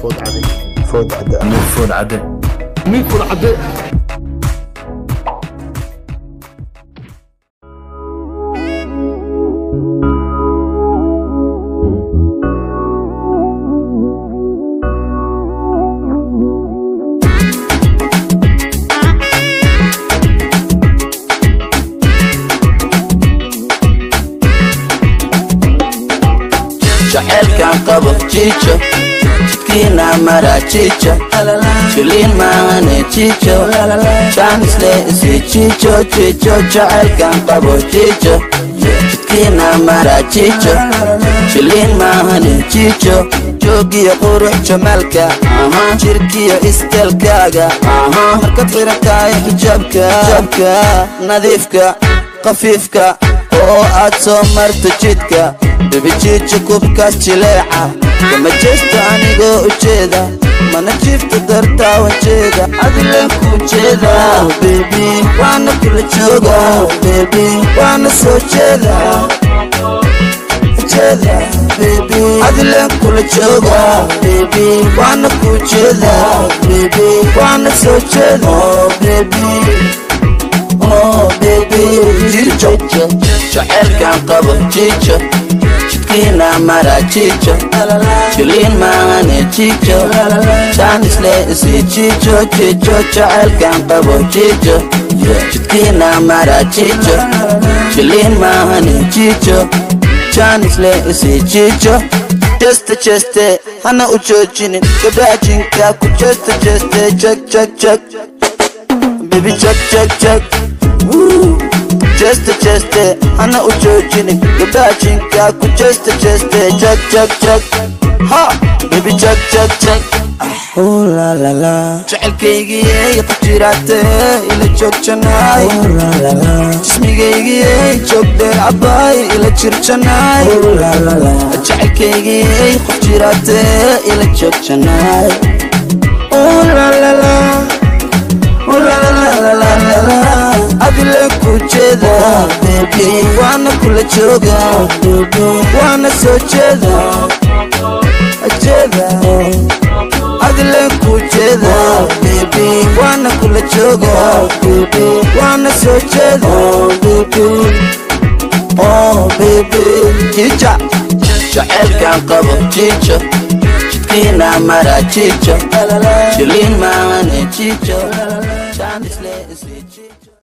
food caday food cadde ah nuur food cadde miid food cadde jaceylkan qabo jijo jidkiina mara jijo jiliin maahane jijo jaanisle isi jijo jijo jaceylkan qabo jijo jidkiina mara jijo jiliin maahane jijo joogiyo qurux jamaalka jirkiyo iskelkaaga markad xirantahay xijaabka nadiifka qafiifka oo aad soo marto jidka dabijiija kubkaas jileeca kama jeesta anigoo ujeeda mana jiifta dartaa wajeeda adileen ku jeeda bebi waana kula jooga bebi waana soo jeeda jeeda bebi adileen kula jooga bebi waana ku jeeda bebi waana soo jeeda oh bebi oh bebi jijo jaceylkan qabo jijo jidkiina mara jijo jiliin maahane jijo jaanisle isi jijo jijo jaceylkan qabo jijo jidkiina mara jijo jiliin maahane jijo jaanisle isi jijo jeste jeste hana u joojinin gabdhaajinka ku jeste jeste jag jag jag baby jag jag jag Woo. jeste jeste hana u joojinin gabdhaajinka ku jeste jeste jag jag jag ha baby jag jag jag Oh la la la Jacaylkaygiyey qajiraate ila joogjanaay Oh la la la Jismigaygiyey joogdheer cabaay ila jirjanaay Oh la la la Jacaylkaygiyey qajiraate ila joogjanaay Oh la la la Oh la la la la la la la Adile ku jeeda baby waana kula jooga baby waana soo jeeda jeeda adile ku jeeda baby waana kula jooga baby waana soo jeeda baby oh baby jija jaceylkan qabo jijo jidkiina mara jijo jiliin maahane jijo jaanisle